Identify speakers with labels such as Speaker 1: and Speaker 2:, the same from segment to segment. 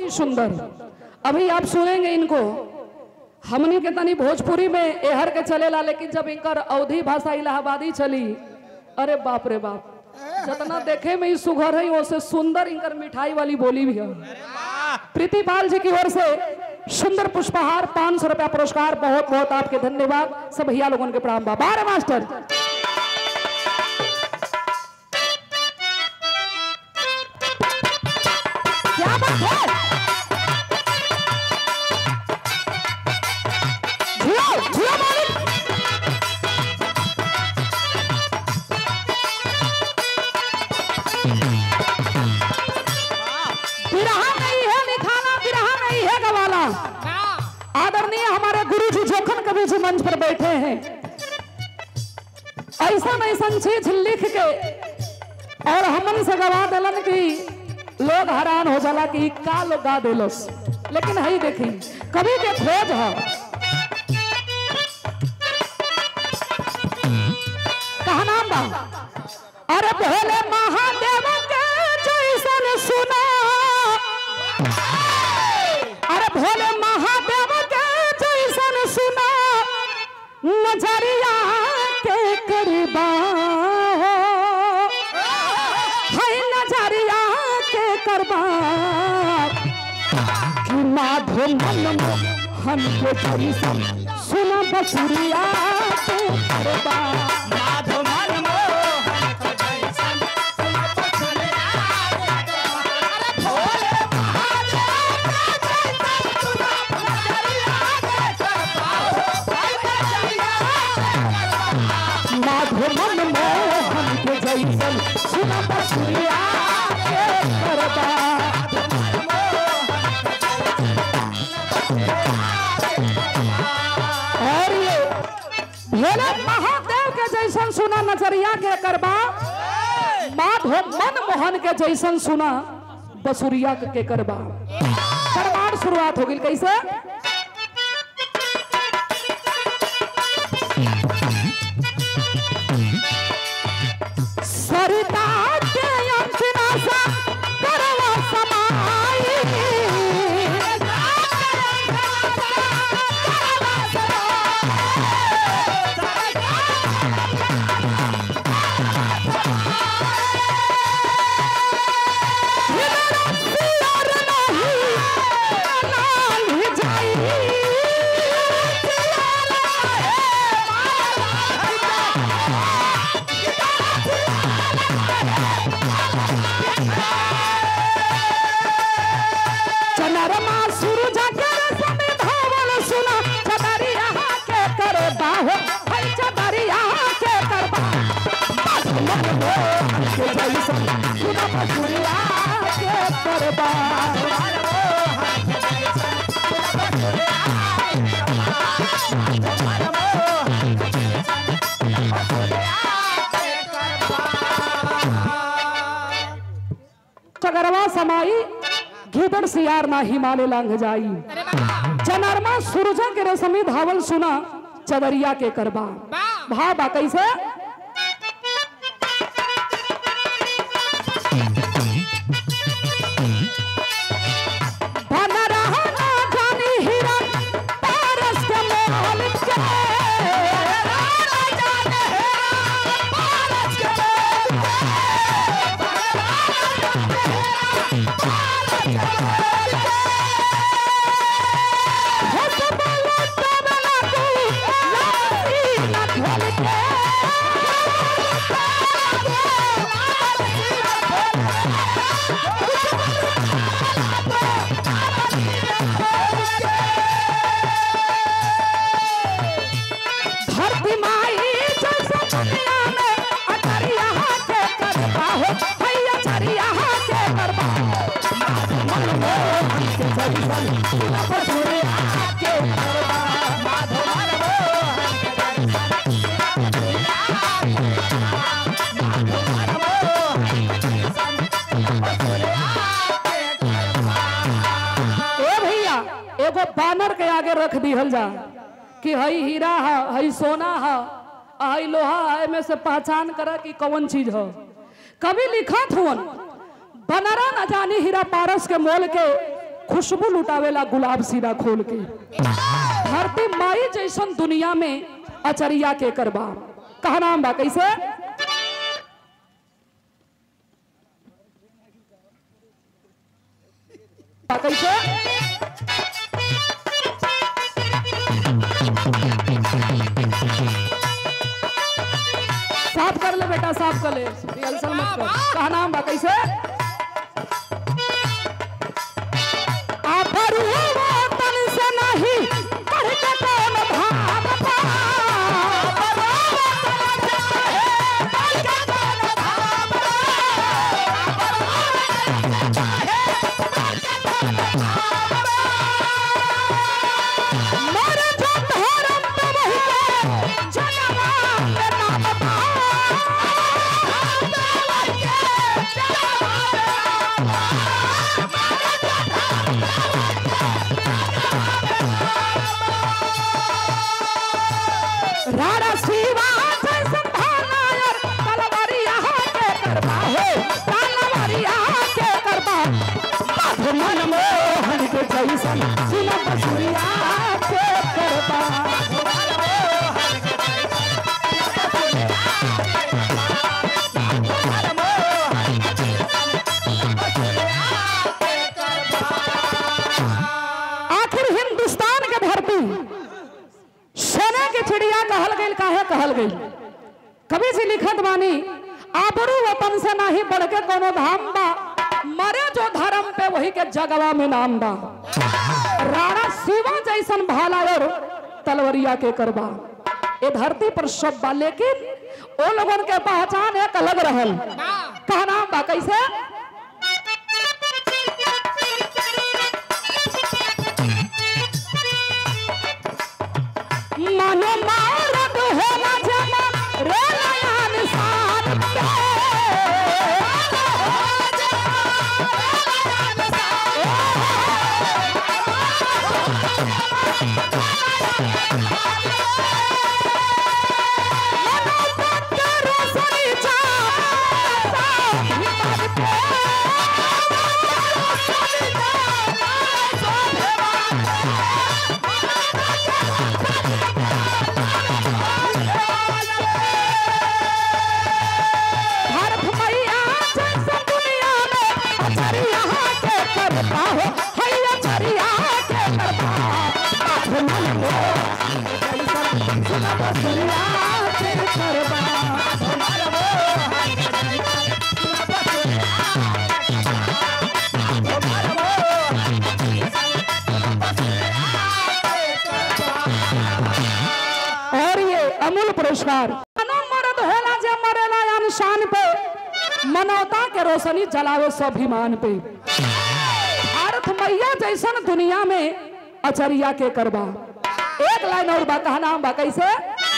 Speaker 1: ही सुंदर अभी आप सुनेंगे इनको हमनी के तनी भोजपुरी में एहर के चलेला लेकिन जब इनकर अवधि भाषा इलाहाबादी चली अरे बाप रे बाप जितना देखे में ही सुघर है उससे सुंदर इनकर मिठाई वाली बोली भी है प्रीति पाल जी की ओर से सुंदर पुष्पहार पांच सौ रुपया पुरस्कार बहुत बहुत आपके धन्यवाद सब भैया लोगों के प्रणाम बाबा मास्टर क्या बात है झूलो झूलो मालिक बिरहा नहीं है निखाना बिरहा नहीं है गवाला आदरणीय हमारे गुरु जी जोखन कवि जी मंच पर बैठे हैं ऐसा ऐसा चीज लिख के और हमन से गवा दिलन की लोग हैरान हो जाला कि का लोग गा दिलस लेकिन हई देखी कवि के खोज है कहा नाम बा अरे भोले महादेव के जैसन सुना अरे भोले महादेव के जैसन सुना नजरिया के करबा है नजरिया के करबा कि माधो मन हम के जैसन सुना बसुरिया के करबा माधो मन मोहन के जैसन सुना बसुरिया के करबा और ये भोले महादेव के जैसन सुना नजरिया के करबा माधो मन मोहन के जैसन सुना बसुरिया के करबा दरबार शुरुआत हो गई कैसे सरिता के अंजना सा करवा समाई सिर नहीं लाल जाई चनरमा सूरज के समय धावल सुना चदरिया के कर बाहो है चदरिया के कर बाहो मन मोहन के जैसन सुना बसुरिया के कर बाहो चगरवा समाई घीदड़ सियार ना हिमालय लांघ जाई चनरमा सूरज के रसमी धावल सुना चदरिया के करबा भा बा कैसे बन रहा ना जानी हिरन पारस के महल के पारस के महल धरती माई जैसा दुनिया में अचरिया के करबा हो भैया अचरिया के करबा मन मोहन के जैसन सुना बसुरिया के करबा माधो मन मोहन के जैसन ए भैया एगो बानर के आगे रख दिहल जा कि हई हीरा है हई सोना है आ हई लोहा है में से पहचान करा कि कौन चीज है कभी लिखत हुवन बनरा न जानी हीरा पारस के मोल के खुशबू लुटावेला गुलाब सीधा खोल के धरती माई जैसन दुनिया में अचरिया के करबा कहा नाम बा कैसे बा कैसे साफ कर ले बेटा साफ कर ले रिहर्सल मत कर कहा नाम बा कैसे आफरू तन से नहीं पढ़ के कौन भाग पा मर जो धर्म पे वही के जनवा के नाम बा राणा शिवा जैसन भानायर तलवारिया के करबा हो तलवारिया के करबा बाध मन मोहन के जैसन सुना बसुरिया के करबा आखिर हिंदुस्तान के धरती सोने के चिड़िया कहल गई काहे कहल गई कभी से लिखत बानी आबरू वतन से नाही बढ़ के कोनो धाम बा मरे जो धर्म पे वही के जगवा में नाम बा राणा शिवा जैसन भाला और तलवरिया के करबा ये धरती पर सब बा लेकिन ओ लोगन के पहचान एक अलग रहल कहा नाम बा कैसे मनो मारत होला जना रे नया निशान पे मनो पत्ते रोशनी चाहता हिम्मत पे रोशनी भारत मैया जैसे दुनिया में अचरिया के करता हो हैया अचरिया के करता बात मन में जैसन सुना बसरिया के करबा और ये अमूल पुरस्कार मानो मर्द होला जे मरेला अनशान पे मनौता के रोशनी जलावे स्वाभिमान पे भारत मैया जैसन दुनिया में अचरिया के करबा एक लाइन और बा कहा नाम बा कैसे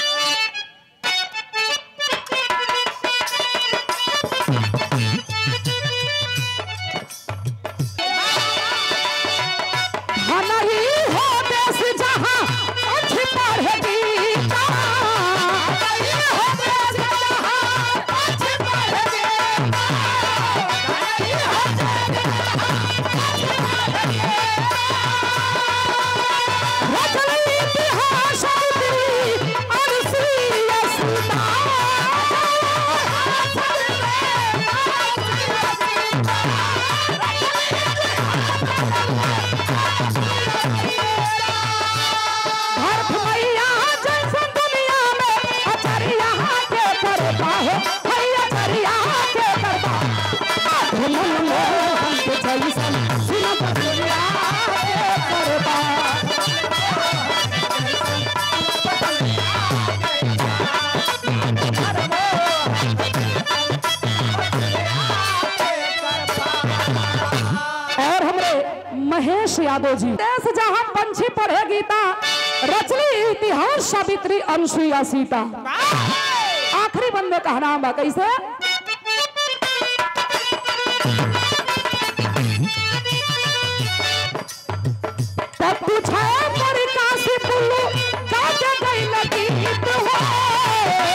Speaker 1: नहीं हो देश जहां अच्छी पढ़ेगी नहीं हो देश जहां अच्छी पढ़ेगी रचल इतिहास अवधि अरसी असुता भारत मैया जैसे दुनिया में अचरिया के करता हो भैया अचरिया के करता मन मोहन के जैसन सुना बसरिया के करता और हमरे महेश यादव जी देश जहां पंछी पढ़े गीता रचली इतिहास सावित्री अनुसुईया सीता आखिरी बंदे का नाम बा कैसे तब पूछे पर काशी पुल्लू जाके गई नदी हो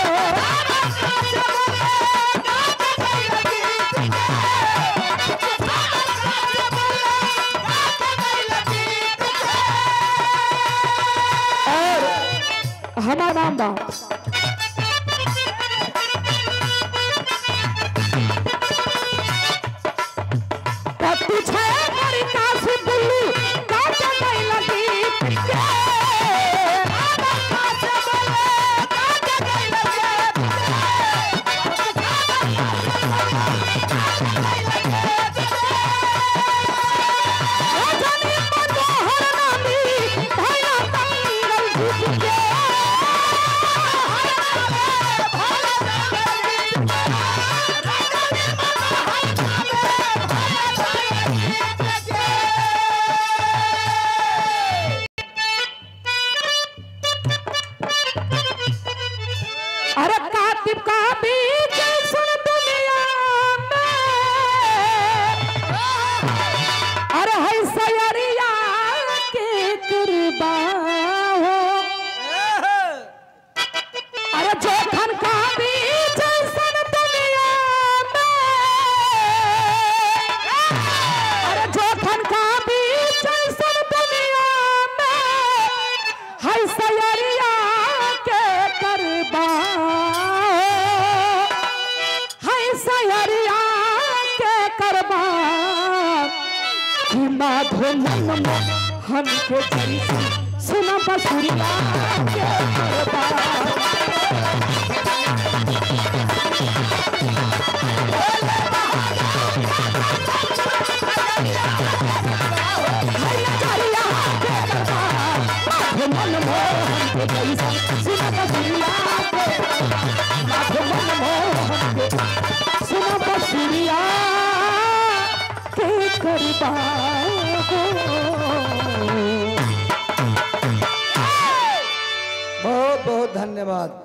Speaker 1: हमारा नाम बा पत्ती छे बड़ी काशी बुल्लू काट गई लगी के राधा कासे बोले काट गई लगी रजनी मनोहर नामी भया मंगल भूप के अरे कातिब का बीच सुन दुनिया में अरे है सयरिया के कृपा हो अरे जोखन का बीच सुन दुनिया में अरे जोखन का बीच सुन दुनिया में है सयरिया के कृपा है सयरिया के करबा कि माधो मन में हम के जैसे सुना बसुरिया के करबा सयरिया के करबा माधो मन में हम के जैसे सुना बसुरिया के माधो मन में हम के सुना बसुरिया के करबा
Speaker 2: बहुत बहुत धन्यवाद